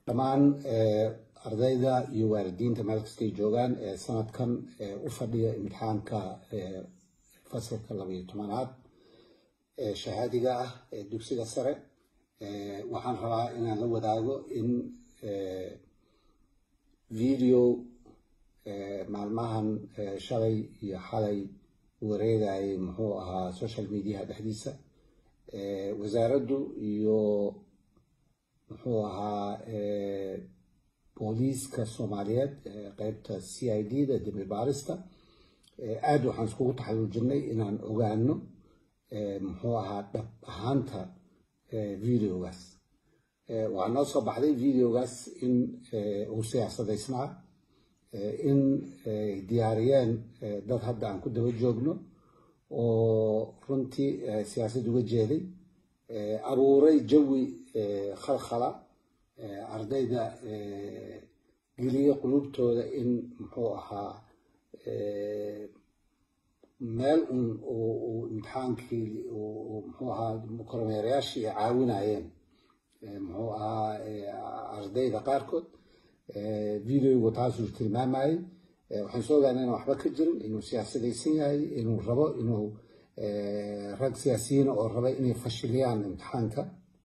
dhammaan ardayda iyo waalidiinta meel kastay joogaan ee sanadkan u fadhiya imtixaanka fasalka labaiyo tobanaad ee shahaadiga ah ee dugsiga sare waxaan rabaa inaan la wadaago in video maalmahan shalay iyo xalay wareegayay muxuu ahaa social mediaha dhexdiisa wasaaraddu iyo muxuu ahaa booliiska soomaaliyeed qeybta c i d da dembi baarista aada waxaan iskugu taxaluujinay inaan ogaano muxuu ahaa dhab ahaanta videogaas waxaa noo soo baxday videogaas in uu siyaasadaysnaa in ay diyaariyeen dad hadda aan ku daba joogno oo runtii siyaasad uga jeeday abuuray jawi khalkhala ardayda geliya qulubtooda in muxuu ahaa meel un uu imtixaankii muxuu ahaa kormeerayaashii ay caawinayeen muxuu ahaa ardayda qaarkood videogu taasuu tilmaamayay waxaan soo ogaana inaan waxba ka jirin inuu siyaasadaysan yahay inuu rabo inuu rag siyaasiyiina oo raba inay fashiliyaan imtixaanka